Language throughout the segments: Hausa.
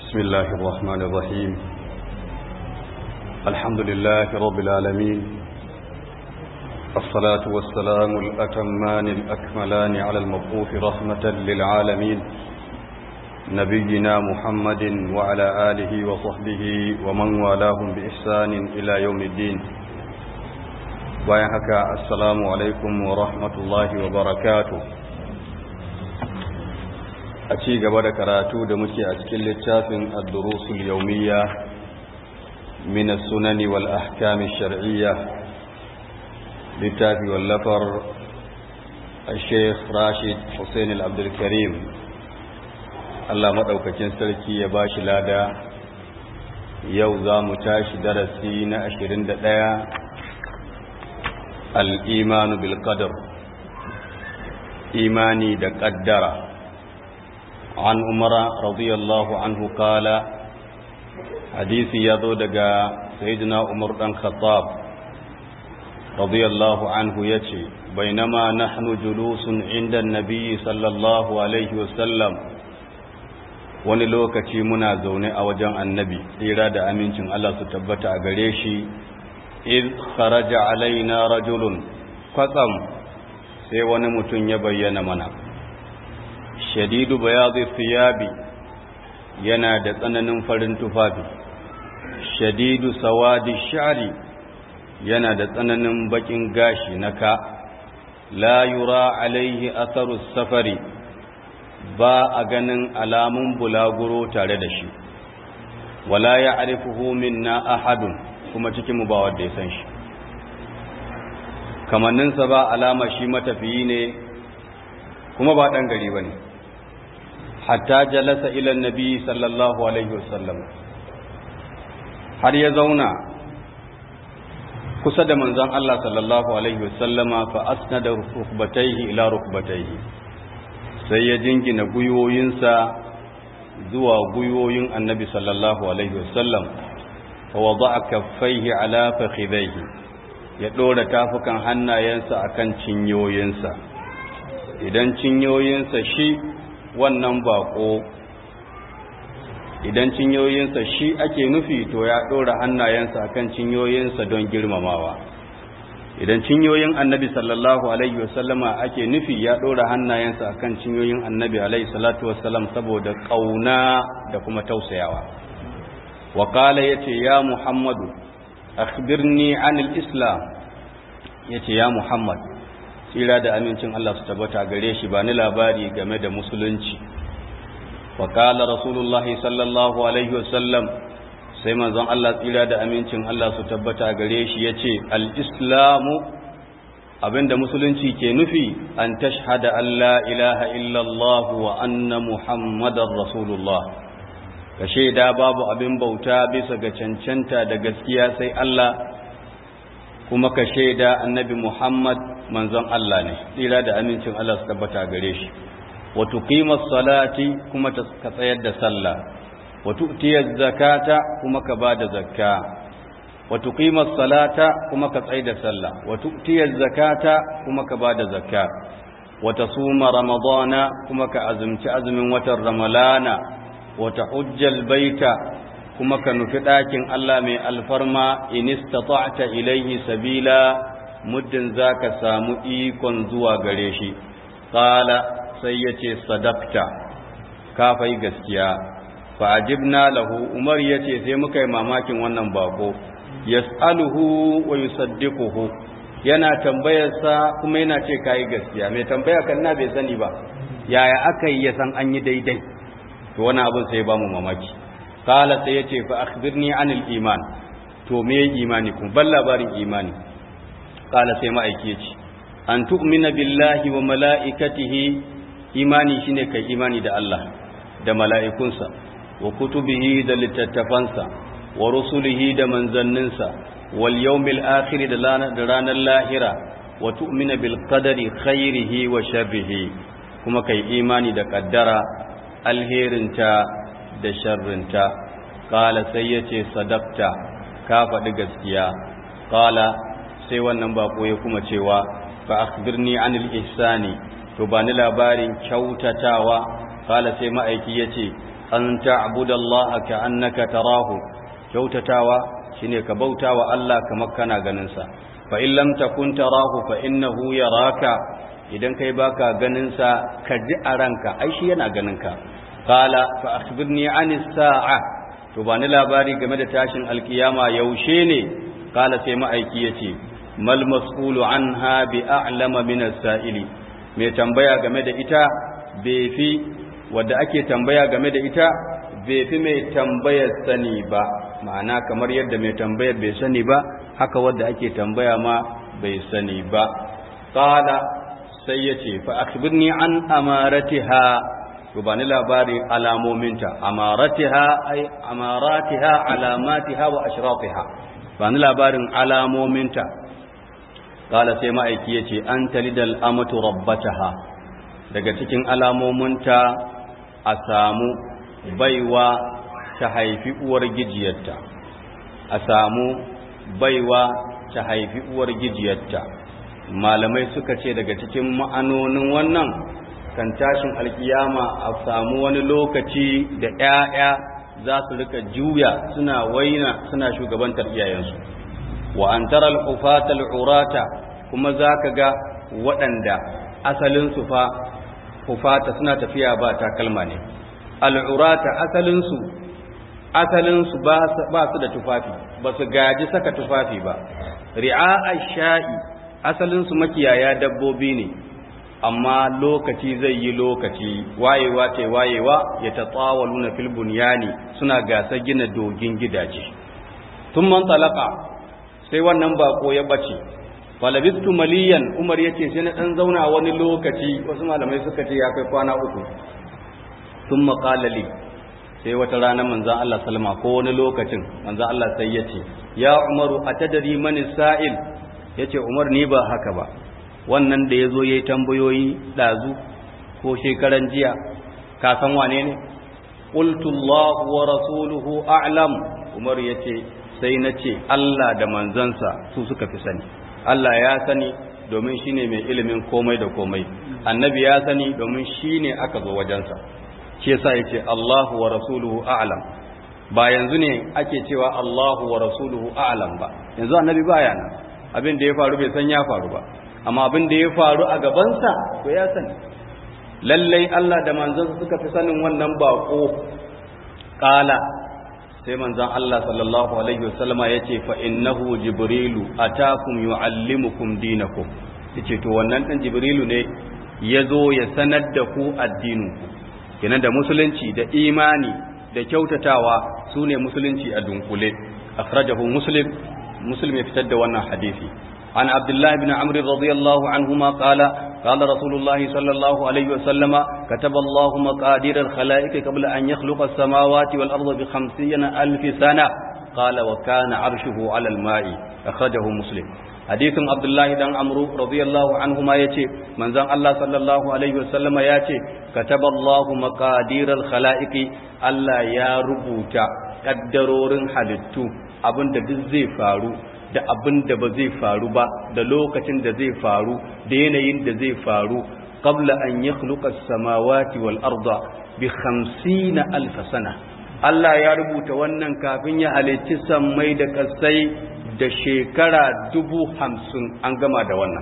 بسم الله الرحمن الرحيم الحمد لله رب العالمين الصلاة والسلام الأتمان الأكملان على المبعوث رحمة للعالمين نبينا محمد وعلى آله وصحبه ومن والاهم بإحسان إلى يوم الدين ويحكى السلام عليكم ورحمة الله وبركاته a ci gaba da karatu da muke a cikin littafin ad-durusul yawmiyya min as-sunani wal ahkam ash-shar'iyya littafi wallafar al-sheikh Rashid Hussein al-Abdul Karim Allah madaukakin sarki ya bashi lada yau za mu tashi darasi na 21 al-imanu bil qadar imani da qaddara عن عمر رضي الله عنه قال حديث يذو دغا سيدنا عمر بن الخطاب رضي الله عنه يتي بينما نحن جلوس عند النبي صلى الله عليه وسلم wani lokaci muna zaune a wajen annabi tsira da amincin Allah su tabbata a gare shi iz kharaja alaina rajulun kwatsam sai wani mutum ya bayyana mana shadidu bayadi thiyabi yana da tsananin farin tufafi shadidu sawadi sha'ri yana da tsananin bakin gashi na ka la yura alaihi atharu safari ba a ganin alamun bulaguro tare da shi wala ya'rifuhu minna ahadun kuma cikin mu ba wanda ya san shi kamanninsa ba alama shi matafiyi ne kuma ba ɗan gari ba ne hatta jalasa ilan nabi sallallahu alaihi wasallam har ya zauna kusa da manzon Allah sallallahu alaihi wasallama fa asnada rukbatayhi ila rukbatayhi sai ya jingina guyoyinsa zuwa guyoyin annabi sallallahu alaihi wasallam fa wada'a kaffaihi ala fakhidayhi ya dora tafukan hannayensa akan cinyoyinsa idan cinyoyinsa shi wannan bako idan cinyoyinsa shi ake nufi to ya ɗora hannayensa akan cinyoyinsa don girmamawa idan cinyoyin annabi sallallahu alaihi wasallama ake nufi ya ɗora hannayensa akan cinyoyin annabi alaihi salatu wasallam saboda ƙauna da kuma tausayawa waƙala ya ce ya muhammadu akhbirni anil islam ya ce ya muhammad tsira da amincin Allah su tabbata gare shi ba ni labari game da musulunci wa qala rasulullahi sallallahu alaihi wasallam sai manzon Allah tsira da amincin Allah su tabbata gare shi yace al-islamu abinda musulunci ke nufi an tashhada an la ilaha illallah wa anna muhammadar rasulullah ka shaida babu abin bauta bisa ga cancanta da gaskiya sai Allah kuma ka shaida annabi Muhammad manzon Allah ne tsira da amincin Allah su tabbata gare shi wa tuqimas salati kuma ka tsayar da sallah wa tu'tiyaz zakata kuma ka bada zakka wa tuqimas salata kuma ka tsayar da sallah wa tu'tiyaz zakata kuma ka bada zakka wa tasuma ramadana kuma ka azumci azumin watan ramalana wa tahujjal baita kuma ka nufi ɗakin Allah mai alfarma in istata'ta ilaihi sabila muddin zaka samu ikon zuwa gare shi qala sai yace sadaqta ka fai gaskiya fa ajibna lahu umar yace sai muka yi mamakin wannan bako yas'aluhu wa yusaddiquhu yana tambayar sa kuma yana ce kai gaskiya mai tambaya kan na bai sani ba yaya aka yi ya san an yi daidai to wani abin sai ba mu mamaki kala sai yace fa akhbirni anil iman to me imani kun ban labarin imani kala sai ma'aiki yace an tu'mina billahi wa mala'ikatihi imani shine kai imani da Allah da mala'ikunsa wa kutubihi da littattafansa wa rusulihi da manzanninsa wal yawmil akhir da ranar lahira wa tu'mina bil qadari khairihi wa sharrihi kuma kai imani da kaddara alherinta da sharrinta ƙala sai ya ce sadakta ka faɗi gaskiya ƙala sai wannan baƙo ya kuma cewa fa akhbirni anil ihsani to ba ni labarin kyautatawa ƙala sai ma'aiki ya ce an ta'budallaha ka'annaka tarahu kyautatawa shine ka bautawa Allah kamar kana ganin sa fa in lam takun tarahu fa innahu yaraka idan kai baka ganin sa ka ji a ranka ai shi yana ganin ka qala fa akhbirni anis sa'a to ba ni labari game da tashin alkiyama yaushe ne qala sai ma'aiki yace mal mas'ulu anha bi a'lama min as-sa'ili mai tambaya game da ita bai fi wadda ake tambaya game da ita bai fi mai tambayar sani ba ma'ana kamar yadda mai tambayar bai sani ba haka wadda ake tambaya ma bai sani ba qala sai yace fa akhbirni an amaratiha to bani labarin alamominta amaratiha ay amaratiha alamatiha wa ashratiha bani labarin alamominta qala sai ma'aiki yace an talidal amatu rabbataha daga cikin alamominta a samu baiwa ta haifi uwar gijiyarta a samu baiwa ta haifi uwar gijiyarta malamai suka ce daga cikin ma'anonin wannan kan tashin alkiyama a samu wani lokaci da 'ya'ya za su rika juya suna waina suna shugabantar iyayensu wa an tara al-ufata al-urata kuma zaka ga waɗanda asalin su fa ufata suna tafiya ba takalma ne al-urata asalin su asalin su ba su da tufafi ba su gaji saka tufafi ba ri'a ash-sha'i asalin su makiyaya dabbobi ne amma lokaci zai yi lokaci wayewa ce wayewa ya tatsawalu na fil bunyani suna gasa gina dogin gidaje tun man talaka sai wannan bako ya bace falabistu maliyan umar yace sai na dan zauna wani lokaci wasu malamai suka ce ya kai kwana uku sun maƙalali sai wata rana manzan Allah salama ko wani lokacin manzan Allah sai yace ya umaru atadari mani sa'il yace umar ni ba haka ba wannan da ya zo ya yi tambayoyi ɗazu ko shekaran jiya ka san wane ne ƙultullahu wa rasuluhu a'lam umar ya ce sai na ce Allah da manzansa su suka fi sani Allah ya sani domin shi ne mai ilimin komai da komai annabi ya sani domin shi ne aka zo wajensa shi yasa ya ce Allahu wa rasuluhu a'lam ba yanzu ne ake cewa Allahu wa rasuluhu a'lam ba yanzu annabi baya nan abin da ya faru bai san ya faru ba amma abin da ya faru a gabansa to ya sani lallai Allah da manzansa suka fi sanin wannan bako kala sai manzan Allah sallallahu alaihi wasallama yace fa innahu jibrilu atakum yuallimukum dinakum yace to wannan dan jibrilu ne yazo ya sanar da ku addininku kenan da musulunci da imani da kyautatawa sune musulunci a dunkule akhrajahu muslim muslim ya fitar da wannan hadisi عن عبد الله بن عمرو رضي الله عنهما قال قال رسول الله صلى الله عليه وسلم كتب الله مقادير الخلائق قبل أن يخلق السماوات والأرض بخمسين ألف سنة قال وكان عرشه على الماء أخرجه مسلم حديث عبد الله بن عمرو رضي الله عنهما يتي من زان الله صلى الله عليه وسلم يتي كتب الله مقادير الخلائق الله يا ربوتا قدرورن حدثو abin da duk zai faru da abin da ba zai faru ba da lokacin da zai faru da yanayin da zai faru qabla an yakhluqa as-samawati wal arda bi 50 alf sana Allah ya rubuta wannan kafin ya halicci sammai da kasai da shekara dubu hamsin an gama da wannan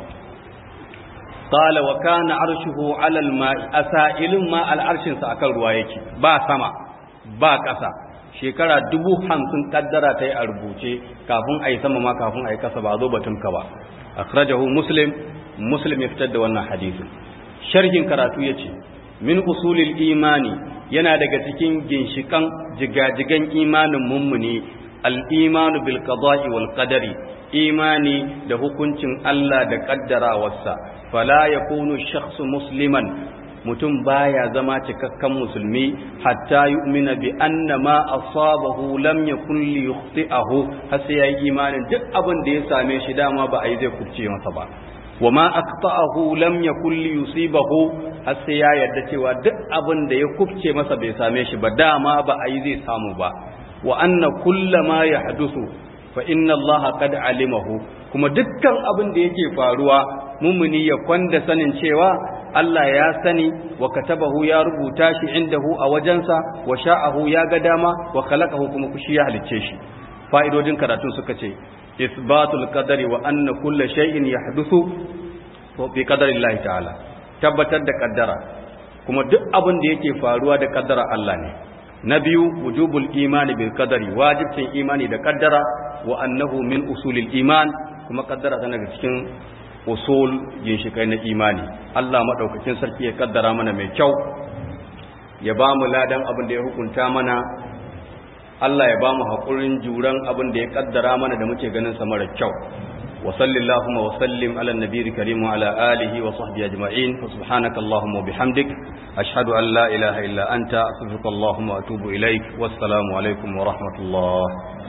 qala wa kana arshuhu ala al-ma'i asailun ma al-arshin sa akan ruwa yake ba sama ba ƙasa shekara dubu hamsin kaddara ta yi a rubuce kafin a yi sama ma kafin a yi kasa ba zo batun ka ba akhrajahu muslim muslim ya fitar da wannan hadisin sharhin karatu ya ce min usulil imani yana daga cikin ginshikan jigajigan imanin mummuni al-imanu bil qada'i wal qadari imani da hukuncin Allah da kaddarawarsa fala yakunu shakhsu musliman mutum baya zama cikakken musulmi hatta yu'mina bi anna ma asabahu lam yakun li yukhti'ahu har sai yayi imanin duk abin da ya same shi dama ba a yi zai kubce masa ba wa ma aqta'ahu lam yakun li yusibahu har sai ya yarda cewa duk abin da ya kubce masa bai same shi ba dama ba a yi zai samu ba wa anna kullama yahdusu fa inna allaha qad alimahu kuma dukkan abin da yake faruwa mumuni ya kwanda sanin cewa Allah ya sani wa katabahu ya rubuta shi indahu a wajensa wa sha'ahu ya ga dama wa khalaqahu kuma kushi ya halicce shi fa'idodin karatun suka ce isbatul qadari wa anna kulla shay'in yahduthu bi qadari Allah ta'ala tabbatar da kaddara kuma duk abin da yake faruwa da kaddara Allah ne na biyu wujubul imani bil qadari wajibcin imani da kaddara wa annahu min usulil iman kuma kaddara tana daga cikin usul ginshikai na imani Allah madaukakin sarki ya kaddara mana mai kyau ya ba mu ladan abin da ya hukunta mana Allah ya ba mu haƙurin juran abin da ya kaddara mana da muke ganin sa mara kyau wa sallallahu wa sallim ala nabiyyi karim wa ala alihi wa sahbihi ajma'in wa subhanaka allahumma wa bihamdik ashhadu an la ilaha illa anta astaghfiruka allahumma wa atubu ilaik wassalamu alaikum wa rahmatullah